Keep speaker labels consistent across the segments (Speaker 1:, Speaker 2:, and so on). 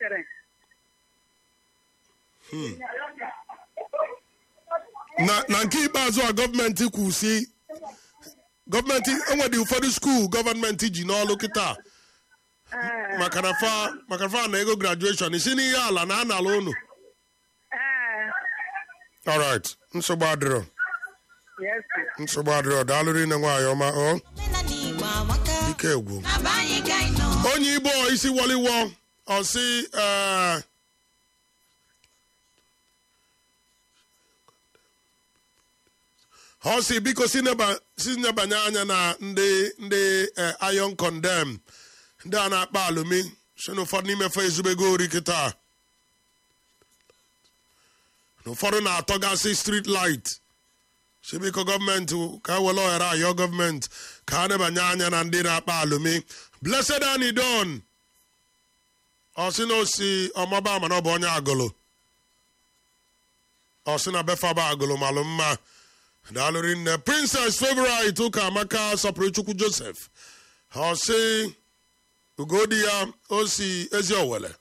Speaker 1: mere
Speaker 2: na na nke ikpeazụ a gọọmenti kwu si gọọmenti enwedị ụfọdụ skuul gọọmenti ji n'ọlụ kịta
Speaker 1: ee
Speaker 2: maka na fa maka na fa na ego grajueshọn isi n'ihe ala na anala unu
Speaker 1: ee
Speaker 2: alright nsogbu adịrọ
Speaker 1: yes
Speaker 2: nsogbu adịrọ daalụ rinne nwaanyị ọma ọ
Speaker 3: omenala igbo amaka
Speaker 2: ike egwu
Speaker 3: na be anyị ka anyị nọ
Speaker 2: onye igbo isi wọliwọ ọsị ee ọ sị biko si neba- si nebanye anya na ndị ndị eh, iron condem ndị a na-akpa alụmi si na ụfọdụ n'ime fa ezubego ori kịta na ụfọdụ na-atọgasị street light si biko gọọmenti ka e were ohere ayọ gọọmenti ka a nebanye anya na ndị na-akpa alụmi blessed anidon ọ sị na osi ọmaba ama na ọ bụ onye agụlụ ọ sị na befaba agụlụ malụ mma daalụrị nne princess favorite ụka amaka sọpụrụ chukwu joseph ọ sị ugodi ya o si ezi owele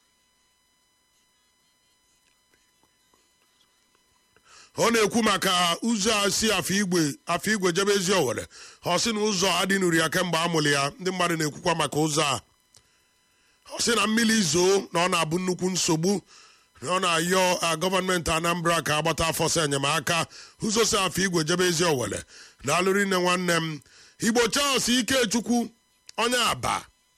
Speaker 2: ọ na-ekwu maka ụzọ a si afọ igwe afọ igwe jebe ezi owere ọ sị na ụzọ adịnuru ya kemgbe a mụrụ ya ndị mmadụ na-ekwukwa maka ụzọ a ọ sị na mmiri zoo na ọ na-abụ nnukwu nsogbu na ọ na-ayọ a, gọọmenti anambra ka agbata afọ sọ enyemaka ụzọ si afọ igwe jebe ezi owere na alụrị nne nwanne m igbo charles ikechukwu onye aba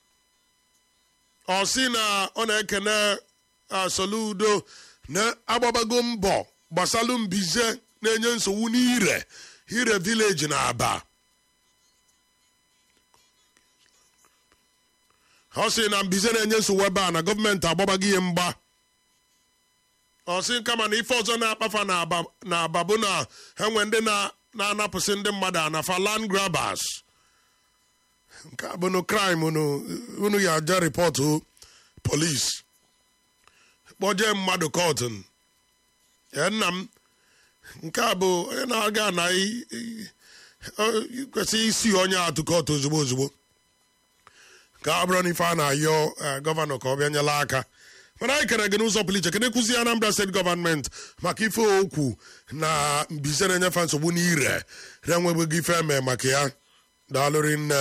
Speaker 2: ọ sị na ọ na-ekene a, soludo na-agbabago mbọ gbasalụ mbize na-enye nsogbu n'ire ire vileji na aba ọ sị na mbize na-enye nsogbu ebe a na gọọmenti agbabago ihe mgba ọ sị kama na ife ọzọ na-akpafa na aba na aba bụ na enwe ndị na- na-anapụsị ndị mmadụ anafa land grabbers nke a bụ no crime unu unu ya aja rịpọtụ polis kpọjee mmadụ kọtụn ya nna m nke a bụ onye na-aga na i- i- ọ- kwesịrị isi onye atụ kọtụ ozugbo ozugbo ka ọ bụrụ na ife a na-ayọ eh, gọvanọ ka ọ bịa nyela aka mana anyị kere gị n'ụzọ pụrụ iche kedụ ekụzi anambra steeti gọọmenti maka ife okwu na mbize na-enyefe nsogbu n'ire na-enwebeghị ife eme maka ya daalụrị nne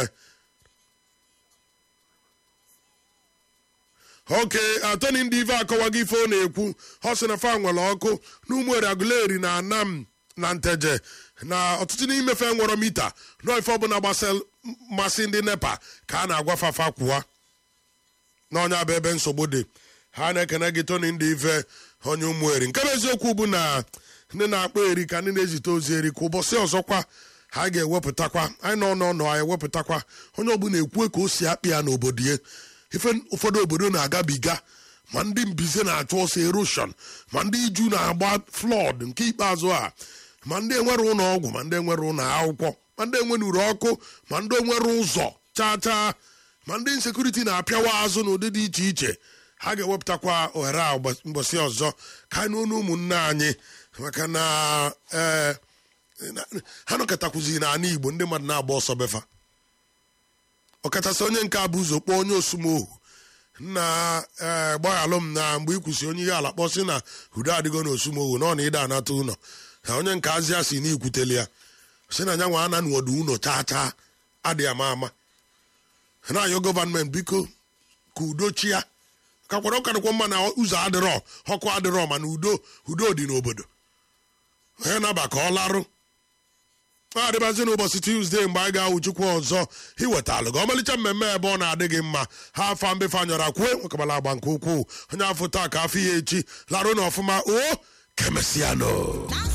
Speaker 2: oke atọni ndị ife akọwago ife ọ na-ekwu ọ sị na fa nwere ọkụ na ụmụere agụleri na anam na nteje na ọtụtụ n'ime fe nwere mita nọ ife ọbụla gbasal mmasị ndị nepa ka a na-agwa fafa kwụwa n'ọnya bụ ebe nsogbu dị ha na-ekene gị toni ndị ife onye ụmụeri nke bụ eziokwu bụ na ndị na-akpọ eri ka ndị na-ezite ozi eri ka ụbọchị ọzọkwa ha ga-ewepụtakwa anyị nọ n'ọnụ anyị ewepụtakwa onye ọbụla ekwue ka o si akpị ya n'obodo ya ife ụfọdụ obodo na-agabiga ma ndị mbize na-achụ ọsọ eroshon ma ndị iju na-agba flọd nke ikpeazụ a ma ndị enwere ụlọ ọgwụ ma ndị enwere ụlọ akwụkwọ ma ndị enwenuru ọkụ ma ndị enwere ụzọ chaa chaa ma ndị nsekuriti na-apịawa azụ n'ụdị dị iche iche ha ga-ewepụtakwa ohere a ụbọchị- mbọsị ọzọ ka anyị n'ọnụ ụmụnne anyị maka na ee na- ha nọkọtakwuzi n'ala igbo ndị mmadụ na-agba ọsọ befa ọkachasị onye nke a bụ ụzọ kpọọ onye osumohu na ee gbaghalụ m na mgbe ikwusi onye ihe ala kpọsị na udo adịgo na osumohu na ọ na ịda anata ụlọ na onye nke azịa si na ikwutele ya sị na nyanwa ana n'ọdụ ụlọ chaa chaa adị ama ama na-ayọ gọvanmenti biko ka udo chia ka kwara ụka dịkwa mma na ụzọ adịrọ ọkụ adịrọ mana udo udo dị n'obodo onye naba ka ọ larụ ọ adịbazi n'ụbọchị tuzdee mgbe anyị ga-awụ chukwu ọzọ iwetalụ gị ọmalịcha mmemme ebe ọ na-adị gị mma ha afa mbefe anyọrọ kwue nwekabala agba nke ukwuu onye afọ taa ka afọ ya echi larụ na ọfụma o kemesianụ